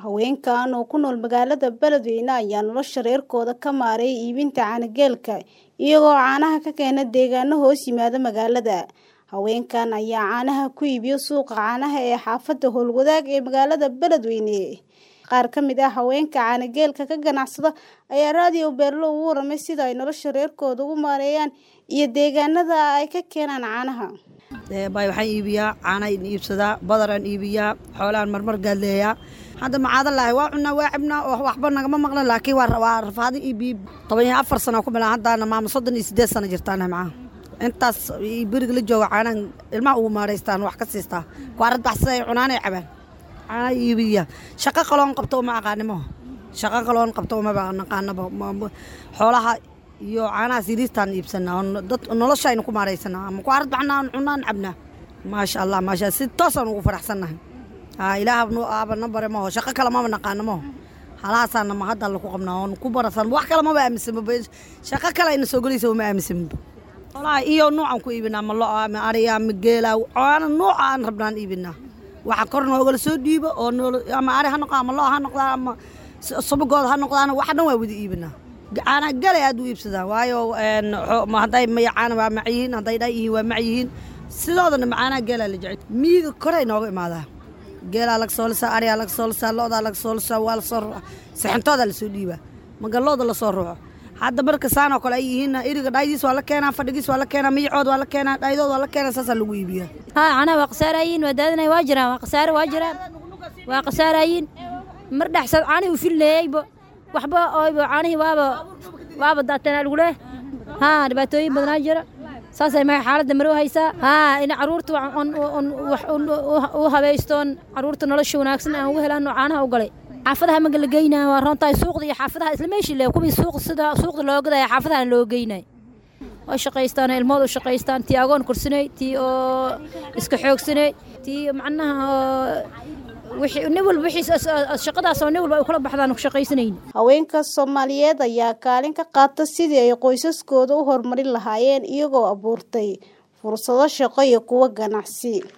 Haweenkan oo ku nool magaalada Beledweyne ayaa nolosha reerkooda ka maareeya iibinta caano-geelka, iyagoo caanaha ka keena deegaano hoos yimaada magaalada. Haweenkan ayaa caanaha ku iibiya suuqa caanaha ee xaafadda Howlwadaag ee magaalada Beledweyne. Qaar ka mid ah haweenka caano-geelka ka ganacsada ayaa Radio Beerlo uga warramay sida ay nolosha reerkooda ugu maareeyaan iyo deegaanada ay ka keenaan caanaha. bay waxaan iibiyaa caanaan iibsadaa badaraan iibiyaa xoolaan marmar gaadleeyaa hadda macaada lahay waa cunaa waa cabnaa oo waxba nagama maqlan laakiin waa waa rafaadi iibiyi toban iyo afar sano ku bilaa haddaana maama soddon iyo siddeed sano jirtaan macaha intaas beriga la jooga caanaan ilmaha ugu maaraystaan wax ka siistaa kuwaarad baxsada ay cunaan ay cabaan caanaa iibiya shaqo qaloon qabto uma aqaanimo shaqo qaloon qabto uma naqaanaba xoolaha iyo caanaha siriistaan iibsanaa oo dad nolosha aynu ku maaraysanaa ama kuwaarad baxnaa cunaan cabnaa maasha allah maasha si toosaan ugu faraxsannahay haa ilaah aaba na bare maho shaqo kale maba naqaano maho halahaasaana ma hadda laku qabnaa oon ku barasan wax kale maba aaminsanba shaqo kale ayna soo gelaysa uma aaminsanba walahi iyo nuucaan ku iibinaa ma lo-a ma ariya ma geela caana nuuca aan rabnaan iibinaa waxa kor noogala soo dhiibo oo ama ari ha noqdo ama lo ha noqdaan ama subagooda ha noqdaan wax dhan waa wada iibinaa caana galay aad u iibsadaa waayo hadday maya caana waa macyihiin hadday dha yihiin waa macyihiin sidoodana macaanaa geelaa la jecel miyiga koray nooga imaadaa geelaa laga soo lisaa ariyaa laga soo lisaa lo-daa laga soo lisaa waa lasoo ruuxa sixintoodaa lasoo dhiibaa magallooda lasoo ruuxo hadda marka saan oo kale ay yihiin iriga dhaydiis waa la keenaa fadhigiis waa la keenaa miyacood waa la keenaa dhaydood waa la keenaa saasaa lagu iibiyaa haa caanaha waa khasaarayiin waa daadinay waa jiraan waa khasaare waa jiraan waa khasaarayiin mar dhexsaad caanihii u filneeyeybo waxba oyba caanihii waaba waaba daatanaa lagu leh haa dhibaatooyin badanaa jira saasay ma xaaladda maroo haysaa haa in carruurta wax u habaystoon carruurta nolosha wanaagsan aan ugu helaano caanaha u galay xaafadaha maga la geynaa waa roontahay suuqda iyo xaafadaha isla meeshii le kuwii suuq sida suuqda loo gadaya xaafadaha loo geynay way shaqaystaan ilmooda u shaqaystaan tii agoon kursanay tii oo iska xoogsanay tii macnaha nin walba shaqadaas oo nin walba ay kula baxdaan ku shaqaysanayn haweenka soomaaliyeed ayaa kaalin ka qaata sidii ay qoysaskooda u horumarin lahaayeen iyagoo abuurtay fursado shaqo iyo kuwo ganacsi